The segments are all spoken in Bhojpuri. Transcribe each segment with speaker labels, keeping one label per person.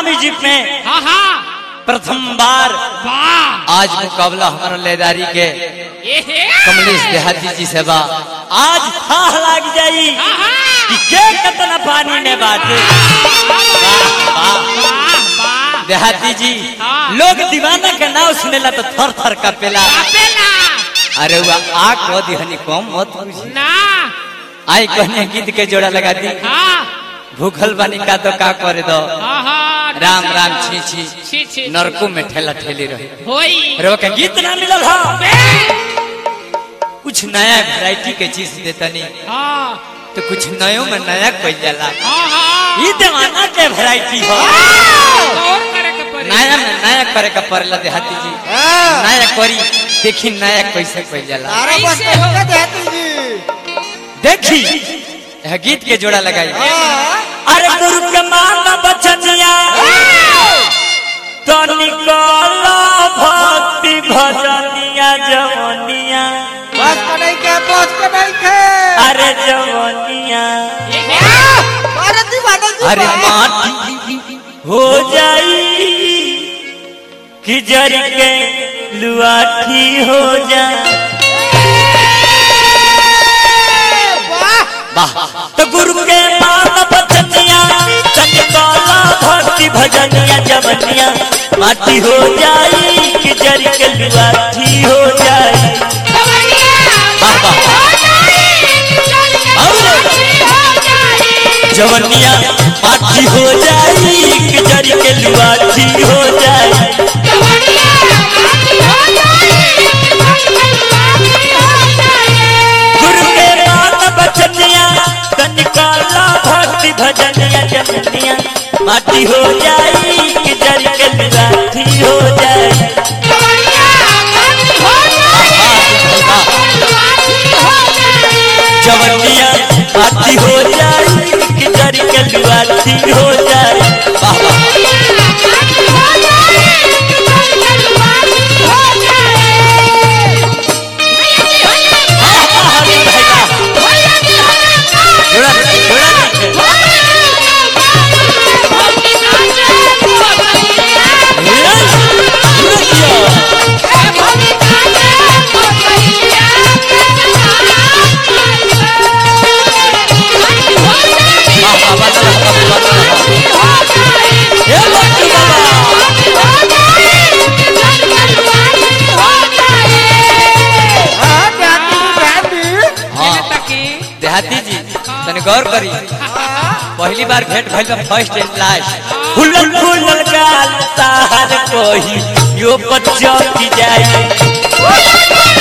Speaker 1: म्यूजिक में
Speaker 2: हाँ हाँ
Speaker 1: प्रथम बार
Speaker 2: वाह
Speaker 1: आज मुकाबला हमारा लेदारी के
Speaker 2: ये है
Speaker 1: कमलेश देहाती जी से बा आज थाह लाग जाई
Speaker 2: हाँ हाँ
Speaker 1: कि के कितना पानी में बाटे
Speaker 2: वाह वाह
Speaker 1: देहाती जी
Speaker 2: हाँ।
Speaker 1: लोग दीवाना के नाव सुनेला तो थर थर कपेला
Speaker 2: कापेला
Speaker 1: अरे वह आ को दिहनी कम मत पूछी
Speaker 2: ना
Speaker 1: आई कहने गीत के जोड़ा लगा दी
Speaker 2: हाँ
Speaker 1: भूखल बानी का तो का करे दो
Speaker 2: हाँ हाँ
Speaker 1: राम राम छी छी
Speaker 2: छी छी
Speaker 1: नरकू में ठेला ठेली रही
Speaker 2: होई
Speaker 1: अरे वो के गीत ना मिलल हा
Speaker 2: बे
Speaker 1: कुछ नया वैरायटी के चीज देतनी
Speaker 2: हाँ
Speaker 1: तो कुछ नयो में नया कोई जाला
Speaker 2: हाँ हाँ
Speaker 1: ई दीवाना के वैरायटी हो
Speaker 2: और करे के पड़ी
Speaker 1: नया में नया करे का पड़ला देहाती जी नया करी देखी नया कैसे कोई जाला
Speaker 3: अरे बस
Speaker 2: कैसे हो?
Speaker 3: कहिए देहाती जी
Speaker 1: देखी यह गीत के जोड़ा लगाई
Speaker 3: हाँ।
Speaker 1: अरे गुरु के माना बचनिया तो निकलो भक्ति भजनिया जवनिया
Speaker 3: बस कढ़ाई के बस कढ़ाई के
Speaker 1: अरे जवनिया
Speaker 2: ये है
Speaker 3: अरे दीवाना जी
Speaker 1: अरे
Speaker 3: बा।
Speaker 1: माटी हो जाई कि जर के लुआठी हो जाए
Speaker 3: वाह
Speaker 1: वाह तो गुरु के मान बचनिया चंचला भक्ति भजनिया जवनिया माटी हो जाई कि जर के लुआठी हो जाए वाह वाह जवनिया माटी हो जाई कि जर के लुआठी हो जाए गुरु के मान बचनिया चंचला भक्ति भजनिया जवनिया माटी हो जाई कि जर के लुआठी हो जाए जवनिया माटी हो जाए कि जर के लुआठी हो जाए वाह वाह जोड़ा जोड़ा नहीं ये लट्टू बाबा
Speaker 3: हाँ, देहाती जी, देहाती।
Speaker 1: हाँ देहाती जी तने गौर करी पहली बार भेंट भइल बा फर्स्ट एंड लास्ट फुलल फुलल गाल तार कोही यो बच्चा की जाए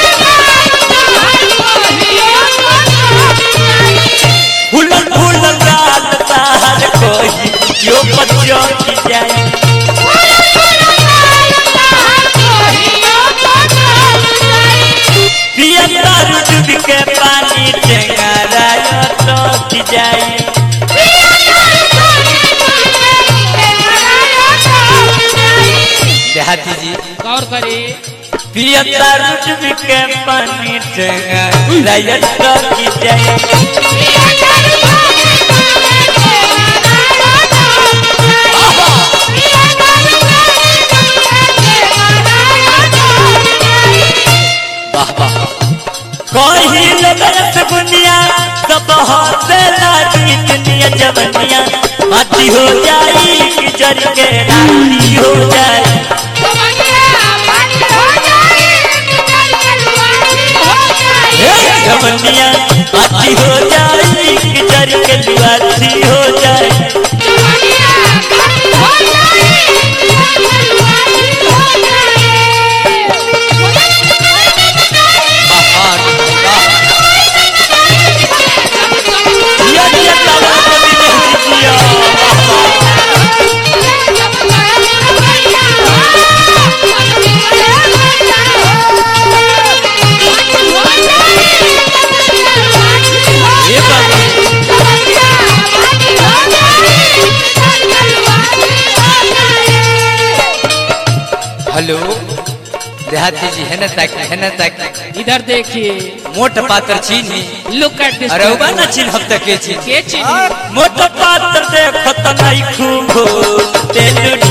Speaker 1: फुलल फुलल गाल तार कोही यो बच्चा की जाए पिया दारू डूब के पानी टेंगारा यो तो की जाए देहाती जी
Speaker 2: गौर करी
Speaker 1: पिया दारू डूब के पानी टेंगारा यो तो की जाए वाह वाह कहीं लगत बुनिया सब हाथे लागी दुनिया जवनिया माटी हो जाई कि जर के राती हो जाए हे जवनिया माटी हो जाई कि जर के लुआती हो जाए वाह वाह जिया जिया तावा कभी नहीं जिया वाह वाह ये बात हेलो देहाती जी है ना ताकि है ना ताकि
Speaker 2: इधर देखिए
Speaker 1: मोट पात्र चीनी
Speaker 2: लुक एट दिस
Speaker 1: अरे उबा ना चिन्ह अब तक के चीज
Speaker 2: के चीनी
Speaker 1: मोट पात्र देखो तो नहीं खूब तेल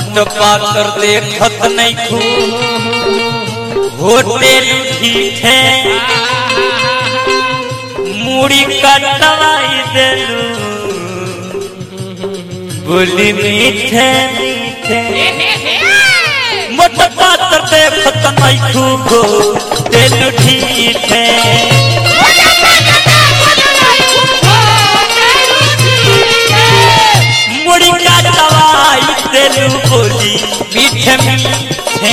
Speaker 1: मोट पातर देखत नहीं खू होटल ठीठे मुड़ी कटवाई देलू बोली मीठे मीठे मोट पातर देखत नहीं खू होटल ठीठे मुड़ी कटवाई देलू बोली मीठे मीठे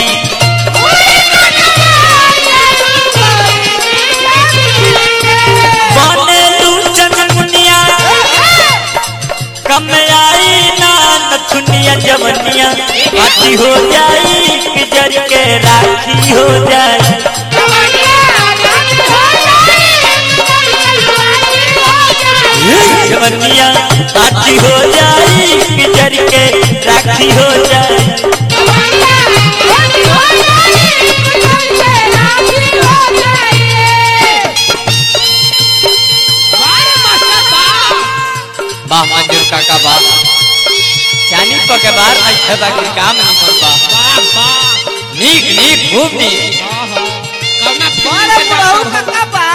Speaker 1: बने तू चनमुनिया कम आई ना नथुनिया जवनिया आती हो जाई कि जर के राखी हो जाई जवनिया आती हो जाई कि जर के राखी हो जाई
Speaker 4: वाह मंजूर काका वाह चानी प के बार नहीं खेदा के काम नहीं मन बा नीक नीक खूब नीक
Speaker 3: अरे बुढ़ऊ काका बा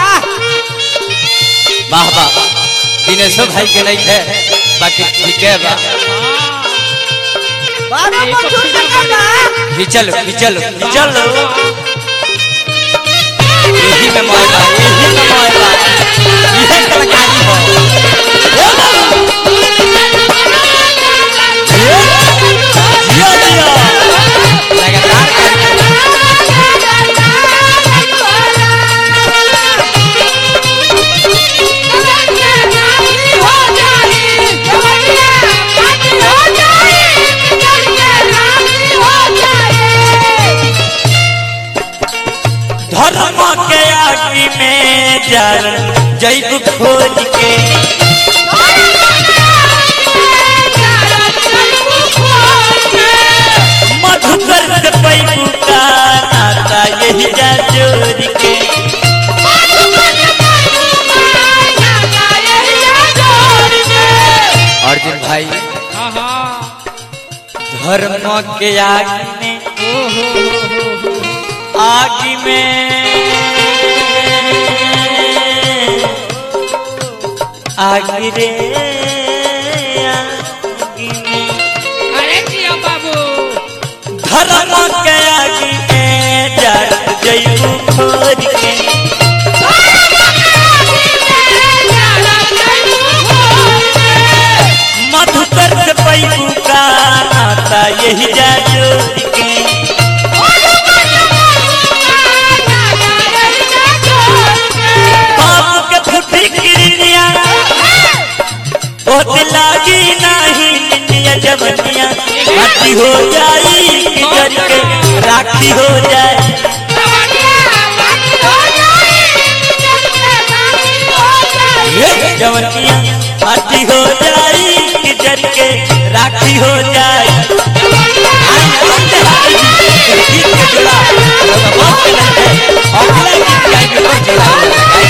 Speaker 4: वाह वाह दिनेशो भाई के नहीं थे बाकी ठीक है बा
Speaker 3: बाबा मंजूर काका बा
Speaker 4: खिचल खिचल
Speaker 1: चलो
Speaker 4: यही में मोय बा यही में मोय बा यही कलाकारी हो
Speaker 1: जिया जिया
Speaker 4: लगातार करके
Speaker 1: धर्म के आगी में जल जैब खोज के मधुकर से पैबू का नाता यही जा जोड़ के
Speaker 4: अर्जुन भाई
Speaker 1: धर्म के आगी में आगी में आगी रे आगी में
Speaker 2: अरे जिया बाबू
Speaker 1: धर्म के आगी में जल जैबू खोज के मधुकर से पैबू का नाता यही जा जोड़ के बाप के फुटी किरनिया बहुत लागी नहीं निनिया जवनिया राखी हो जाई कि जर के राखी हो जाए ये जवनिया राखी हो जाई कि जर के राखी हो जाए आई आते हाय गीत के जुड़ा बाप के लगे अगला गीत गाई के जोड़ा